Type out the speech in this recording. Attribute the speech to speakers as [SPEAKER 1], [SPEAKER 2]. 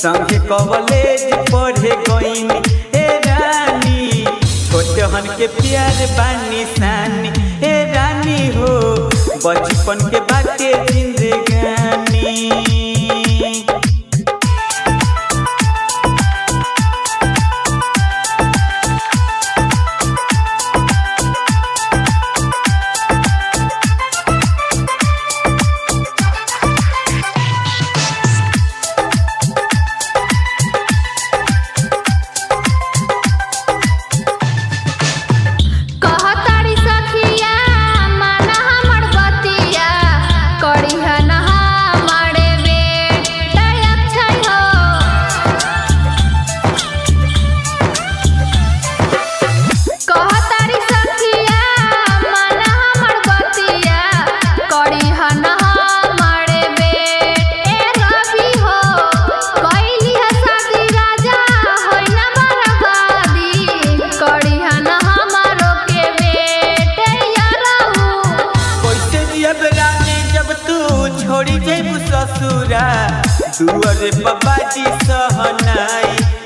[SPEAKER 1] संगे कॉलेज पढ़े गईनी ए रानी छोटहन के प्यार बानी सानी ए रानी हो बचपन के बाटे जिंदगानी
[SPEAKER 2] कहतारी सखिया माना हमर बतिया करिहा ना हमरे बेटा अक्षय हो कहतारी सखिया माना हमर बतिया करिहा ना हमरे बेटे रवि हो कैली है शादी राजा होई ना बर्बादी करिहा ना हमारो के बेटे यारहु
[SPEAKER 1] कैसे जियब रानी जब तू छोड़ी जेबू ससुरा दुअरे बाबाजी सहनाई